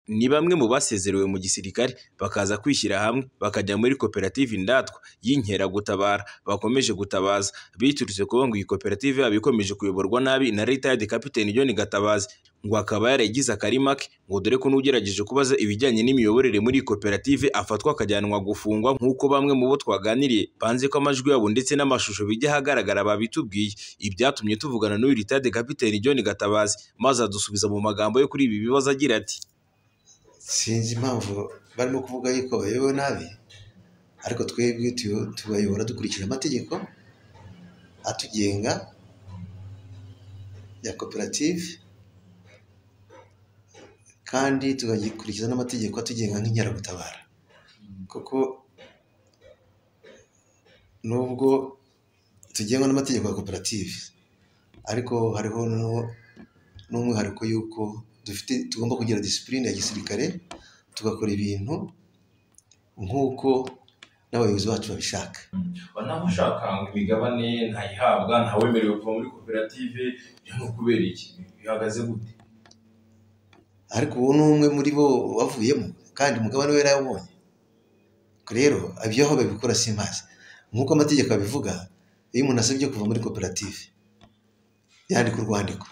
ni bamwe mu basezerewe mu gisirikare bakaza kwishyira hamwe bakajya muri koperative Indatwa y'Inkeragutabara bakomeje gutabaza, biturutse kuba ngo iyi koperative yabo ikomeje kuyoborwa nabi na retired Kapiteni John Gatabazi ngo akaba yarayigize akarima ke ngo dore ko n'ugerageje kubaza ibijyanye n'imiyoborere muri iyi koperative afatwa akajyanwa gufungwa nk'uko bamwe mu bo twaganiriye banze ko amajwi yabo ndetse n'amashusho bijya ahagaragara babitubwiye, ibyatumye tuvugana n'uyu retired Kapiteni John Gatabazi maze adusubiza mu magambo yo kuri ibi bibazo agira ati sinzi impamvu barimo kuvuga yuko bayobowe nabi ariko twebwe tu- tubayobora dukurikije amategeko atugenga ya koperative kandi tugakurikiza n'amategeko atugenga nk'inkeragutabara kuko nubwo tugengwa n'amategeko ya koperative ariko hariho n'u- n'umwihariko y'uko dufite tugomba kugira disipurine ya gisirikare tugakora ibintu nk'uko n'abayobozi bacu babishaka banaho ushaka ngo imigabane ntayihabwa ntawemerewe kuva muri koperative ibyo ni ukubera iki bihagaze gute ariko uwo ni umwe muri bo wavuyemo kandi umugabane we yarayabonye rero ibyo aho babikora simazi nk'uko amategeko abivuga iyo umuntu asabye kuva muri koperative yandika urwandiko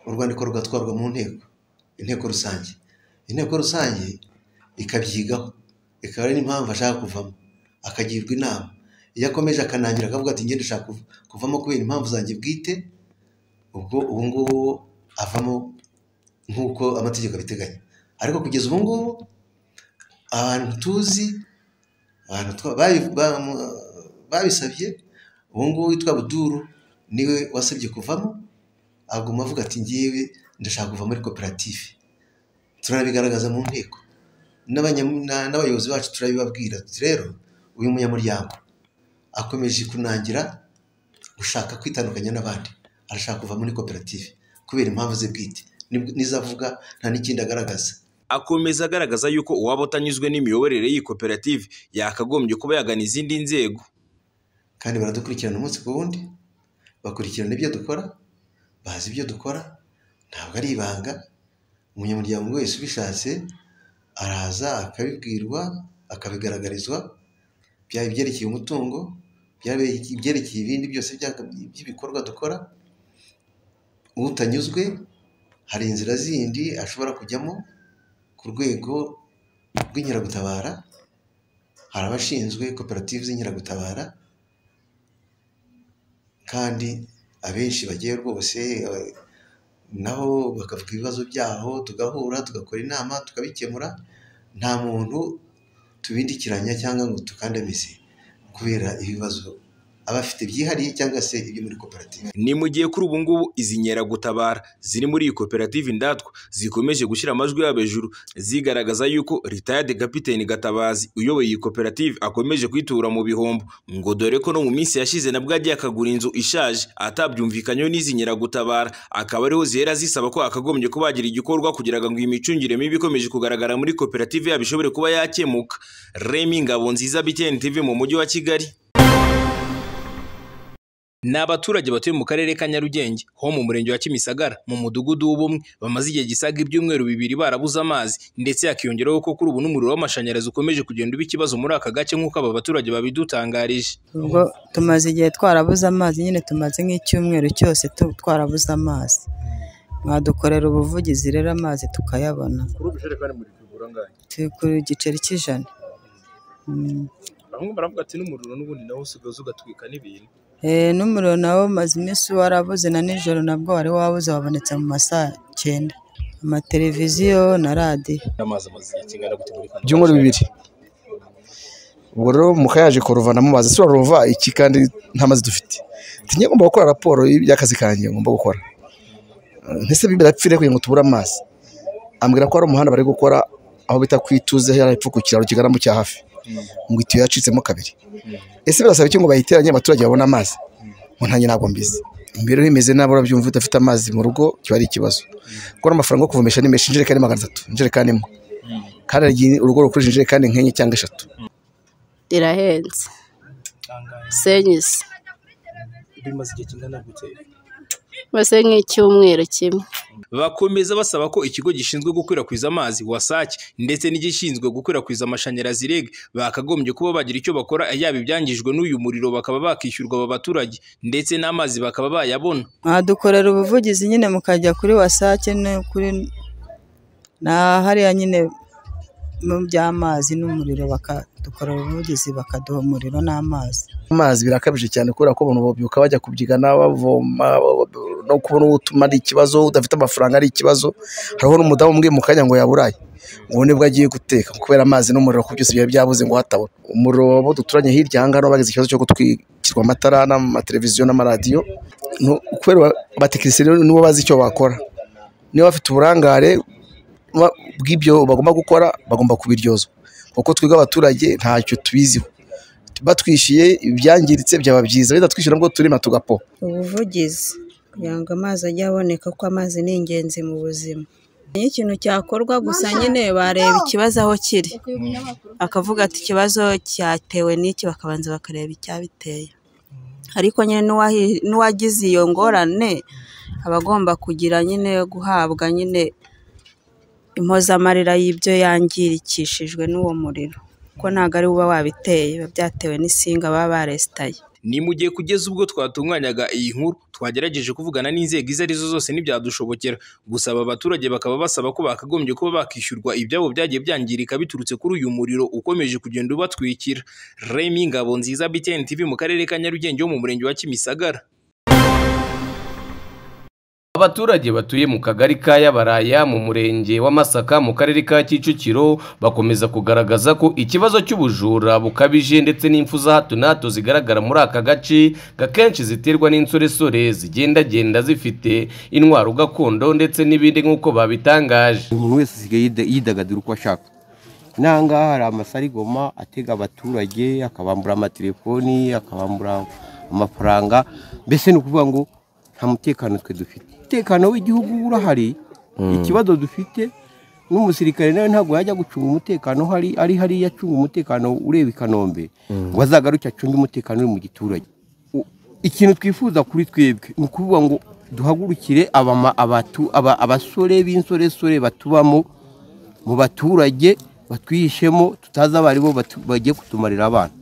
urwandiko rugatwarwa mu nteko inteko rusange inteko rusange ikabyigaho ikaba ari n'impamvu ashaka kuvamo akagirwa inama iyo akomeje akanangira akavuga ati ngende ushaka kuv- kuvamo kubera impamvu zanjye bwite ubwo ubu ngubu avamo nk'uko amategeko abiteganya ariko kugeza ubu ngubu abantu tuzi abantu twa- babi- ba- mu- babisabye ubu ngubu witwa buduru niwe wasabye kuvamo aguma avuga ati ngewe ndashaka kuva muri koperative turanabigaragaza mu nteko n'abanya- na- n'abayobozi bacu turabibabwira Tuti rero uyu munyamuryango akomeje kunangira gushaka kwitandukanya n'abandi arashaka kuva muri koperative kubera impamvu ze bwite Nib- nizo avuga nta n'ikindi agaragaza akomeza agaragaza yuko uwaba utanyuzwe n'imiyoborere y'iyi koperative yakagombye kuba yagana izindi nzego kandi baradukurikirana umunsi ku wundi bakurikirana ibyo dukora bazi ibyo dukora ntabwo ari ibanga umunyamuryango wese ubishatse araza akabibwirwa akabigaragarizwa byaba ibyerekeye umutungo byaba ibyerekeye ibindi byose byaka- by'ibikorwa dukora utanyuzwe hari inzira zindi ashobora kujyamo ku rwego rw'inkeragutabara hari abashinzwe koperative z'inkeragutabara kandi abenshi bagiye rwose eh, nabo bakavuga ibibazo byaho tugahura tugakora inama tukabikemura nta muntu tubindikiranya cyangwa ngo tukandamize kubera ibibazo aba afite byihariye cyangwa se ibyo muri koperative ni mu gihe kuri ubu ngubu izi nkeragutabara ziri muri iyi koperative Indatwa zikomeje gushyira amajwi yabo hejuru zigaragaza yuko retired Kapiteni Gatabazi uyoboye iyi koperative akomeje kwitura mu bihombo ngo dore ko no mu minsi yashize nabwo agiye akagura inzu ishaje atabyumvikanyeho n'izi nkeragutabara akaba ariho zihera zisaba ko akagombye kuba yagira igikorwa kugira ngo imicungire mibi ikomeje kugaragara muri koperative yabo ishobore kuba yakemuka Remy Ngabonziza BTN TV mu mujyi wa Kigali Ni abaturage batuye mu karere ka Nyarugenge ho mu murenge wa Kimisagara mu mudugudu w'ubumwe bamaze igihe gisaga ibyumweru bibiri barabuze amazi ndetse hakiyongeraho ko kuri ubu n'umuriro w'amashanyarazi ukomeje kugenda uba ikibazo muri aka gace nk'uko aba baturage babidutangarije ubwo tumaze igihe twarabuze amazi nyine tumaze nk'icyumweru cyose tu- twarabuze amazi mwadukorera ubuvugizi rero amazi tukayabona kuri ubu ijerekani muri kugura angahe turi ku giceri cy'ijana Mm. bamwe baravuga ati n'umuriro n'ubundi nawo usigaye ugatwika n'ibintu Eh, n'umuriro nawo umaze iminsi warabuze na nijoro nabwo wari wabuze wabonetse mu masaa cyenda amateleviziyo na radiyo n'amazi amaze igihe kingana gute muri kano ibyumweru bibiri ubwo rero muka yaje kuruva mu mazi turaruva iki kandi nta mazi dufite Ati, njye ngomba gukora raporo y'akazi kanjye ngomba gukora Eh, ntese birapfire kugira ngo tubure amazi ambwira ko hari umuhanda bari gukora aho bita kwituze yari epfo ku kiraro kigana mu cya hafi ngo itiyo yacitsemo kabiri ese birasaba iki ngo bayiteranye abaturage babone amazi ngo ntanjye ntabwo mbizi imibereho imeze nabi urabyumva udafite amazi mu rugo kiba ari ikibazo kuko n'amafaranga yo kuvomesha ni menshi injerekani magana atatu injerekani imwe kandi hari igihe urugo rukoresha injerekani nk'enye cyangwa eshatu irahenze senyisi bimaze igihe kingana gute mbese nk'icyumweru kimwe bakomeza basaba ko ikigo gishinzwe gukwirakwiza amazi wasake ndetse n'igishinzwe gukwirakwiza amashanyarazi reg bakagombye kuba bagira icyo bakora yaba ibyangijwe n'uyu muriro bakaba bakishyurwa aba baturage ndetse n'amazi bakaba bayabona mwadukorera ubuvugizi nyine mukajya kuri wasake no kuri na hariya nyine mu by'amazi n'umuriro bakadukorera ubuvugizi bakaduha umuriro n'amazi amazi birakabije cyane kubera ko abantu babyuka bajya kubyigana bavoma no kubona uwo utuma ari ikibazo udafite amafaranga ari ikibazo hariho n'umudamu umwe mu kanya ngo yaburaye ubu nibwo agiye guteka kubera amazi n'umuriro ko byose byari byabuze ngo hatabona umuriro wabo duturanye hirya aha ngaha bagize ikibazo cyo gutwikirwa amatara n'amateleviziyo n'amaradiyo No- kubera abatekinisiye nibo bazi icyo bakora niba bafite uburangare ba- bw'ibyo bagomba gukora bagomba kubiryozwa kuko twebwe abaturage ntacyo tubiziho batwishyuye ibyangiritse byaba byiza bidatwishyura nabwo turima tugapo ubuvugizi kugira ngo amazi ajye aboneka kuko amazi ni ingenzi mu buzima iyo ikintu cyakorwa gusa nyine bareba ikibazo aho kiri bakavuga ati ikibazo cyatewe n'iki bakabanza bakareba icyabiteye ariko nyine n'uwahi- n'uwagize iyo ngorane aba agomba kugira nyine guhabwa nyine impozamarira y'ibyo yangirikishijwe n'uwo muriro kuko ntabwo ari uba wabiteye biba byatewe n'isinga baba baresitaye ni mu gihe kugeza ubwo twatunganyaga iyi nkuru twagerageje kuvugana n'inzego izo ari zo zose ntibyadushobokera gusa aba baturage bakaba basaba ko bakagombye kuba bakishyurwa ibyabo byagiye byangirika biturutse kuri uyu muriro ukomeje kugenda ubatwikira remi ngabo nziza btn tv mu karere ka nyarugenge ho mu murenge wa kimisagara Abaturage batuye mu kagari ka Yabaraya mu murenge wa Masaka mu karere ka Kicukiro bakomeza kugaragaza ko ikibazo cy'ubujura bukabije ndetse n'impfu za hato na hato zigaragara muri aka gace gakenshi ziterwa n'insoresore zigendagenda zifite intwaro gakondo ndetse n'ibindi nk'uko babitangaje. buri wese asigaye yida- yidagadura uko ashaka n'ahangaha hari amasarigoma atega abaturage akabambura amatelefoni akabambura amafaranga mbese ni ukuvuga ngo nta mutekano twe dufite umutekano w'igihugu urahari ikibazo dufite n'umusirikare nawe ntabwo yajya gucunga umutekano hari ari hariya acunga umutekano ureba i kanombe wazagaruke acunge umutekano uri mu giturage U- ikintu twifuza kuri twebwe ni ukuvuga ngo duhagurukire abama- abatu- aba- abasore b'insoresore batubamo mu baturage batwihishemo tutazi abo ari bo batu- bagiye kutumarira abana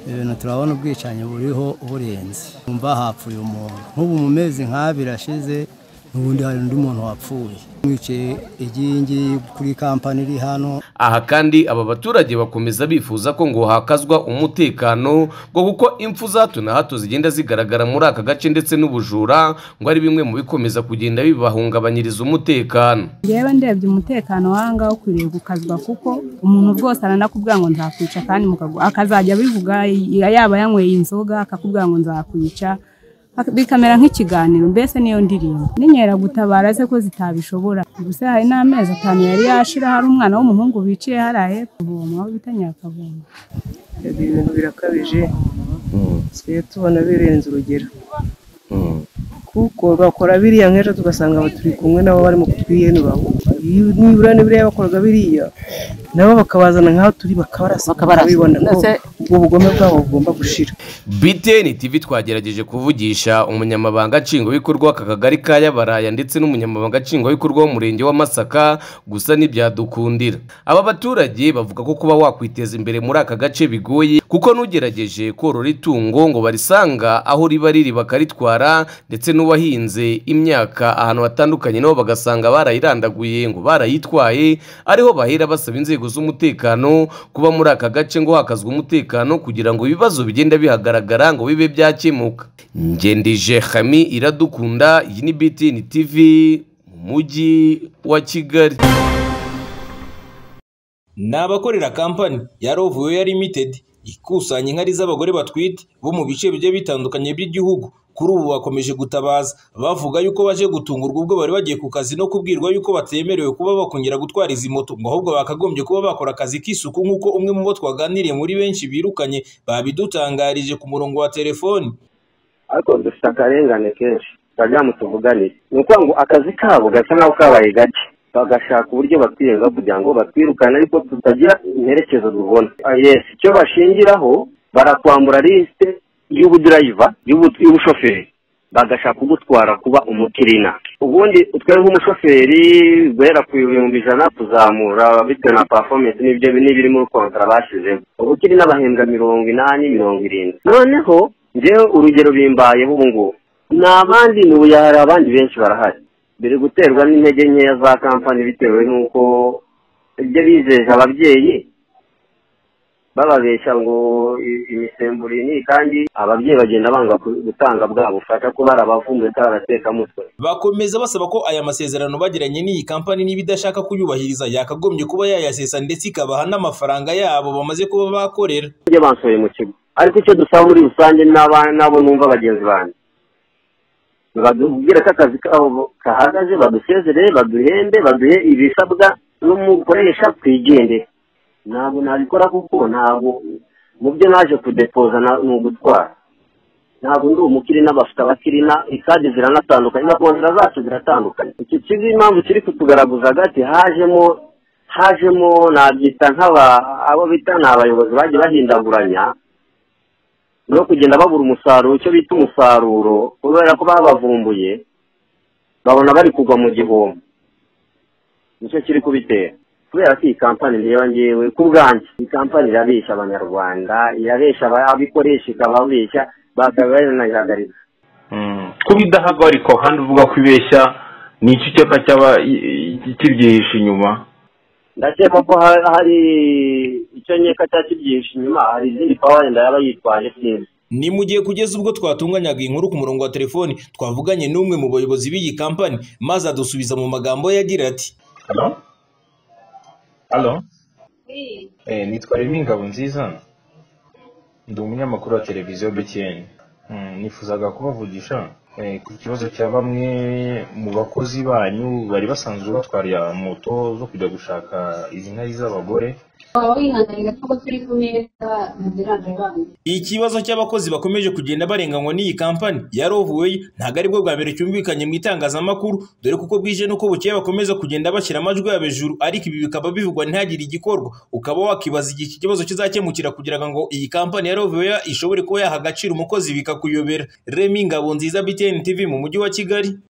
ibintu turabona ubwicanyi buriho burenze umva hapfuye umuntu nk'ubu mu mezi nk'abiri ashize n'ubundi hari undi muntu wapfuye mwicaye igiyi ngiyi kuri kampani iri hano Aha kandi aba baturage bakomeza bifuza ko ngo hakazwa umutekano ngo kuko impfu za hato na hato zigenda zigaragara muri aka gace ndetse n'ubujura ngo ari bimwe mu bikomeza kugenda bibahungabanyiriza umutekano. yewe ndebye umutekano w'ahangaha ukwiriye gukazwa kuko umuntu rwose aranakubwira ngo nzakwica kandi mukagwa akazajya abivuga ya- yaba yanyweye inzoga akakubwira ngo nzakwica ak- bikamera nk'ikiganiro mbese niyo ndirimbo n'inkeragutabara ze ko zitabishobora gusa hari n'amezi atanu yari yashira hari umwana w'umuhungu biciye hariya hepfo kuvoma aho bita nyakavoma ibintu birakabije twe tubona birenze urugero kuko bakora biriya nk'ejo tugasanga aba turi kumwe nabo barimo kutwiyenura Iyo- nibura n'ibiriya bakoraga biriya nabo bakabazana nk'aho turi bakabarasa bakabibona ko ubwo bugome bwabo bugomba gushira BTN TV twagerageje kuvugisha umunyamabanga nshingwabikorwa w'aka kagari ka Yabaraya ndetse n'umunyamabanga nshingwabikorwa w'umurenge wa Masaka gusa ntibyadukundira. Aba baturage bavuga ko kuba wakwiteza imbere muri aka gace bigoye kuko n'ugerageje korora itungo ngo barisanga aho riba riri bakaritwara ndetse n'uwahinze imyaka ahantu hatandukanye nabo bagasanga barayirandaguye ngo barayitwaye ariho bahera basaba inzego z'umutekano kuba muri aka gace ngo hakazwe umutekano kugira ngo ibibazo bigenda bihagaragara ngo bibe byakemuka ngendije hami iradukunda iyi ni btn tv mu mujyi wa kigali ni abakorera kampani ya rovuweya limitedi ikusanya inkari z'abagore batwite bo mu bice bigiye bitandukanye by'igihugu kuri ubu bakomeje gutabaza bavuga yuko baje gutungurwa ubwo bari bagiye ku kazi no kubwirwa yuko batemerewe kuba bakongera gutwara izi moto ngo ahubwo bakagombye kuba bakora akazi k'isuku nk'uko umwe mu bo twaganiriye muri benshi birukanye babidutangarije ku murongo wa telefoni ariko dufite akarengane kenshi bajya mu tuvuganire ni ukuvuga ngo akazi kabo gasa nkaho kabaye gake bagashaka uburyo batwiyenga kugira ngo batwirukane ariko tutagira imperekezo tubona yesi icyo bashingiraho barakwambura lisite y'ubudurayiva y'ubu- y'ubushoferi bagashaka kugutwara kuba umukirina ubundi utwe nk'umushoferi guhera ku bihumbi ijana kuzamura bitewe na performance n'ibyo n'ibiri muri kontara bashyizemo ubukirina bahembwa mirongo inani mirongo irindwi noneho njyewe urugero bimbayeho ubu ngubu ni abandi ni ubu hari abandi benshi barahari biri guterwa n'intege nkeya za kampani bitewe n'uko ibyo bizeje ababyeyi bababeshya ngo i- imisemburo iyi n'iyi kandi ababyeyi bagenda banga ku- gutanga bwa bufasha ko barabavumbuye ataratekamutwe bakomeza basaba ko aya masezerano bagiranye n'iyi kampani niba idashaka kuyubahiriza yakagombye kuba yayasesa ndetse ikabaha n'amafaranga yabo bamaze kuba bakorera ibyo bansohoye mu kigo ariko icyo dusaba muri rusange n'aba- n'abo numva bagenzi banjye batubwire ko akazi kabo kahagaze badusezerere baduhembe baduhe ibisabwa n'umukoresha twigendere ntabwo nabikora kuko ntabwo mu byo naje kudepoza na- ni ugutwara ntabwo ndi umukirina bafite abakirina ikadi ziranatandukanye na kontara zacu ziratandukanye iki kigo impamvu kiri kutugaragaza agati hajemo hajemo nabyita nk'aba abo bita ni abayobozi bagiye bahindaguranya no kugenda babura umusaruro icyo bita umusaruro kubera ko babavumbuye babona bari kugwa mu gihombo nicyo kiri kubitera kubera ko iyi kampani reba ngewe ku bwanjye iyi kampani irabeshya abanyarwanda irabeshya ababikoresha ikababeshya bakaba baranayihagarika kuba idahagarikwa kandi uvuga ko ibeshya ni iki icyapa cyaba kibyihishe inyuma ndakeka ko ha- hari icyo nkeka cyari kibyihishe inyuma hari izindi pawa yenda yaba yitwaje sinzi ni mu gihe kugeza ubwo twatunganyaga iyi nkuru ku murongo wa telefoni twavuganye n'umwe mu bayobozi b'iyi kampani maze adusubiza mu magambo ye agira ati halo eh nitwa remy ingabo nziza ndi umunyamakuru wa televiziyo btn Mm, nifuzaga kubavugisha eh, ku kibazo cya bamwe mu bakozi banyu bari basanzwe batwarira moto zo kujya gushaka izi nkari z'abagore waba wihanganira ko turi ku meza ntizirangira abana ikibazo cy'abakozi bakomeje kugenda barenganywa n'iyi kampani ya rovuweyi ntabwo aribwo bwa mbere cyumvikanye mu itangazamakuru dore kuko bwije n'uko bukeye bakomeza kugenda bashyira amajwi yabo hejuru ariko ibi bikaba bivugwa ntihagire igikorwa ukaba wakibaza igihe iki kibazo kizakemukira kugira ngo iyi kampani ya rovuweyi ishobore kuba yaha agaciro umukozi bikakuyobera remi ngabo nziza btn tv mu mujyi wa kigali